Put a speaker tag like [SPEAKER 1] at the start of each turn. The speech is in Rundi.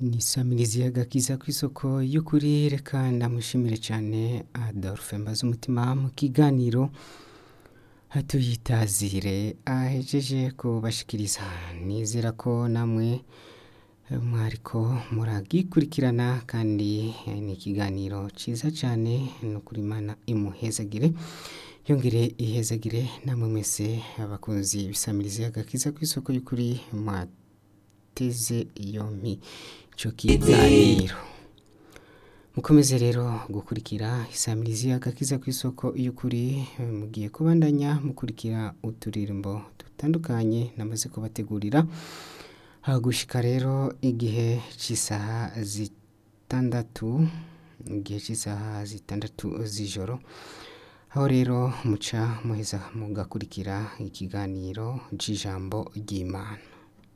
[SPEAKER 1] ni Samirizi y'agakiza kw'isoko y'ukuri reka ndamushimire cyane Adolphe Mbazumutima mu kiganiro hatuyitazire ahejeje kubashikiriza nizera ko namwe mwariko muragikurikirana kandi ni ikiganiro ciza cyane ni ukuri Imana imuhezagire yongere ihezagire namwe mwese abakunzi bisamirizi y'agakiza kw'isoko y'ukuri mwateze yompi ico kiganiro mukomeze rero gukurikira isamirizi y'agakiza kw'isoko y'ukuri mugiye kubandanya mukurikira uturirimbo dutandukanye namaze kubategurira hagushika rero igihe c'isaha zitandatu igihe c'isaha zitandatu z'ijoro aho rero muca muheza mugakurikira ikiganiro c'ijambo ry'Imana